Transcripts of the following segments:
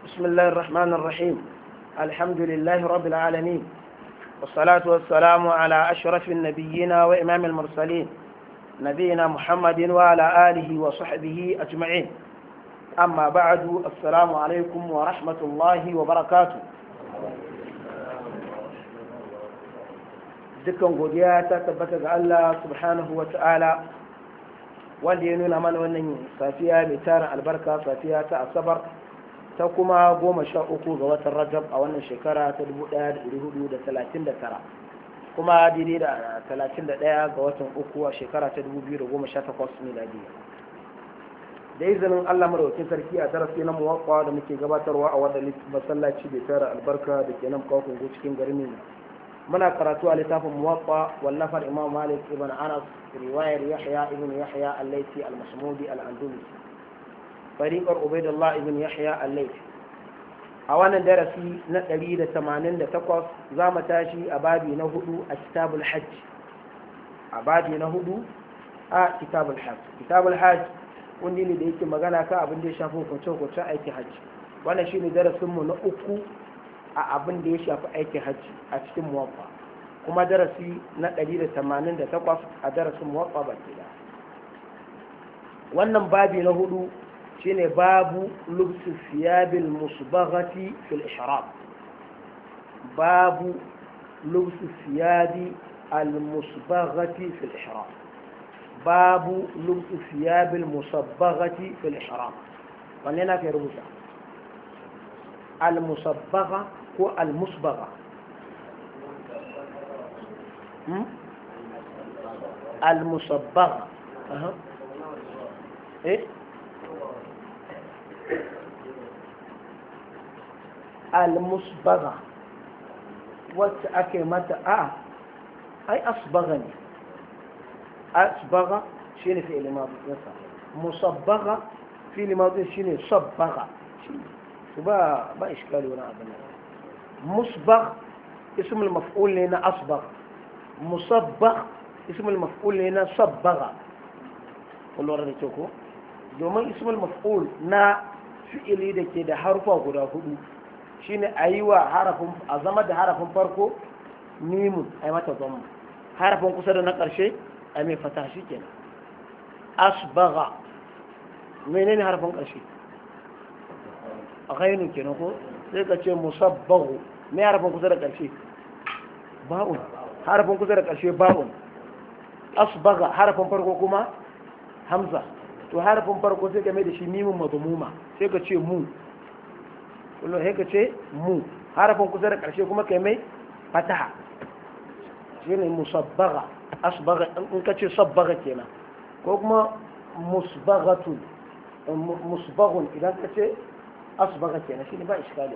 بسم الله الرحمن الرحيم الحمد لله رب العالمين والصلاة والسلام على أشرف النبيين وإمام المرسلين نبينا محمد وعلى آله وصحبه أجمعين أما بعد السلام عليكم ورحمة الله وبركاته dukkan godiya ta tabbata ga Allah subhanahu wa ta'ala wanda ya nuna mana wannan safiya mai tara albarka safiya ta asabar ta kuma goma sha uku ga watan rajab a wannan shekara ta 1439 kuma daidai da 31 ga watan uku a shekara ta 2018 miladiya da izinin Allah maraukin sarki a darasi na muwakwa da muke gabatarwa a wadda masallaci bai tara albarka da ke nan kawo cikin garin muna karatu a littafin muwaffa wallafar imam malik ibn anas riwayar yahya ibn yahya al-laiti al-masmudi al-andalusi fariqar ubaidullah ibn yahya al-laiti a wannan darasi na 188 za mu tashi a babi na hudu a kitabul hajj a babi na hudu a kitabul hajj kitabul hajj wanda ne da yake magana kan abin da ya shafi hukunce-hukuncen aikin hajji wannan shine darasinmu na uku a abin da ya shafi aikin hajji a cikin muwaffa kuma darasi na 188 a darasin muwaffa baki da wannan babi na hudu shine babu lubsu siyabil musbaghati fil ihram babu lubsu siyabi al musbaghati fil ihram babu lubsu siyabil musabbaghati fil ihram wanne na kai rubuta المصبغة هو المصبغة المصبغة أه. إيه المصبغة وتأكي متى آه أي أصبغني أصبغة شيني في الماضي مصبغة في الماضي شيني صبغة شيني ba ba iskali wani abin musbagh ismul maf'ul ne na asbagh musabbagh ismul maf'ul ne na sabbagha kullum da ke ko domin ismul maf'ul na fi'ili da ke da harfa guda hudu shine a yi wa harafin a zama da harafin farko mimun a yi mata zama harafin kusa da na ƙarshe a mai fata shi kenan asbagha menene harafin ƙarshe ghainu kenan ko sai ka ce musabbahu me harafin kusa da ƙarshe ba'un harafin kusa da ƙarshe ba'un asbaga harafin farko kuma hamza to harafin farko sai ka mai da shi mimun madmuma sai ka ce mu kullum sai ka ce mu harafin kusa da ƙarshe kuma kai mai fataha shine musabbaga asbaga in ka ce sabbaga kenan ko kuma musbaghatun musbaghun idan ka ce asbaga kenan shine ba iskali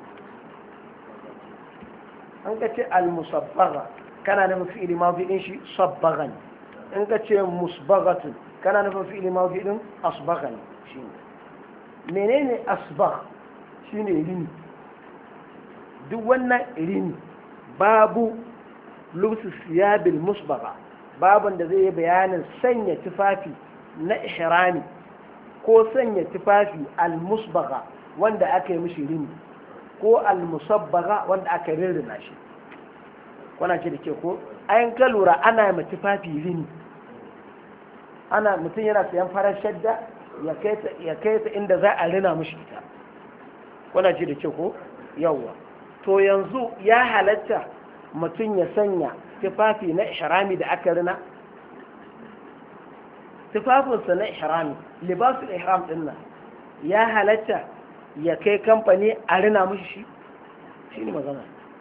an ka ce al-musabbaga kana nufin fi'ili mafi din shi sabbagan in ka ce musbagatun kana nufin fi'ili mafi din asbagan shine menene asbag shine rini duk wannan rini babu lubsu siyabil musbaga babun da zai yi bayanin sanya tufafi na ihrami ko sanya tufafi al-musbaga wanda aka yi mishi rini ko almusabbaga wanda aka rirrina shi kuna ce da ke ko ayin ka lura ana yi tufafi rini ana mutum yana sayan farar shadda ya kai ta inda za a rina mishi ita kuna ce da ke ko yawwa to yanzu ya halatta mutum ya sanya tufafi na ihrami da aka rina tufafinsa na ihrami libasul ihram din nan ya halatta ya kai kamfani a rina mushi shi shi ne magana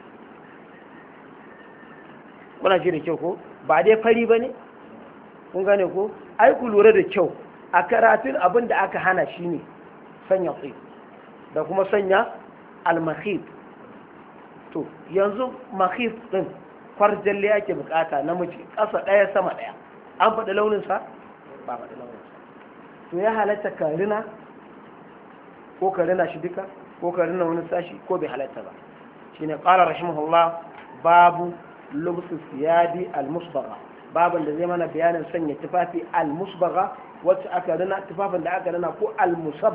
kuna ce da kyau ko ba dai fari ba ne kun gane ko ai ku lura da kyau a karatun abin da aka hana shi ne sanya tsaye da kuma sanya almahif to yanzu mahif din kwarjalle ake bukata namiji ƙasa ɗaya sama ɗaya an faɗi launinsa ba faɗi launinsa to ya halatta ka rina ko ka rina shi duka ko ka rina wani sashi ko bai halatta ba shine qala rahimahullah babu lubsu siyadi al-musbagha babin da zai mana bayanin sanya tufafi al-musbagha wacce aka rina tufafin da aka rina ko al